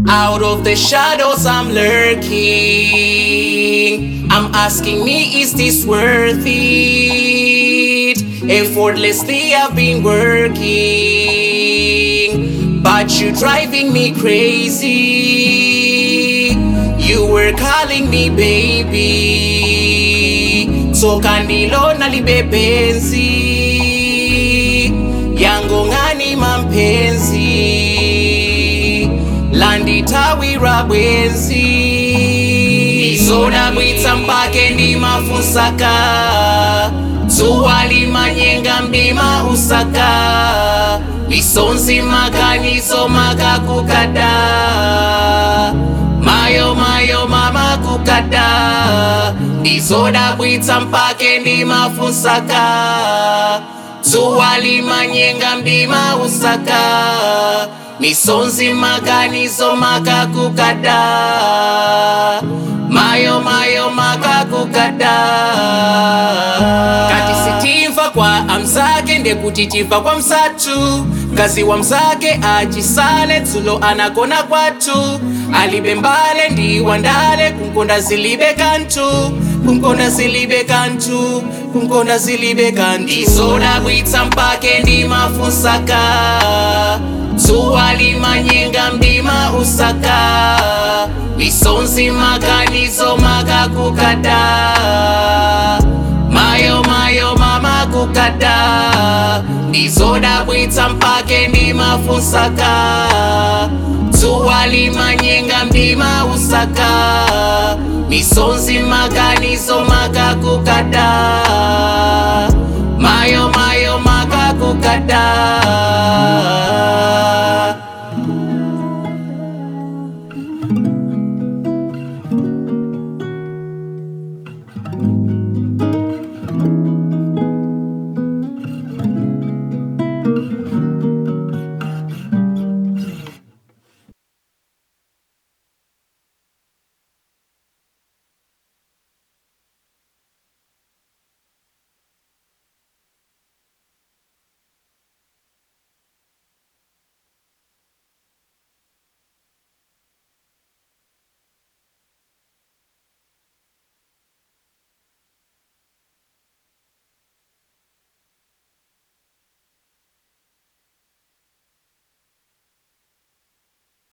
Out of the shadows I'm lurking. I'm asking me, is this worth it? Effortlessly I've been working, but you driving me crazy. You were calling me baby, so kandilona libebenzi yango ngani mampenzi landitawira bwenzi izoda bwitsa mpake ndimafunsaka dzuwa limanyenga mdima usaka misonzi makanizo makakukada mayo mayo mama kukada izoda bwitsa mpake ndimafunsaka dzuwa limanyenga mdima usaka misonzi makanizo makakukada mayo mayo makakukada kati sitimva kwa amzake ndekuti timva kwa msatu mkazi wa mzake achisale dzulo anakona kwatu alibe mbale ndi wandale kunkonda zilibe kantu kunkonda zilibe kantu kunkonda zilibe kantu izoda bwitsa mpake ndimafunsaka dzuwa limanyenga mdima usaka misonzi makanizo makakukada mayo mayo mama kukada ndizoda bwitsa mpake ndimafunsaka dzuwa limanyenga mdima usaka misonzi makanizo makakukada mayo mayo makakukada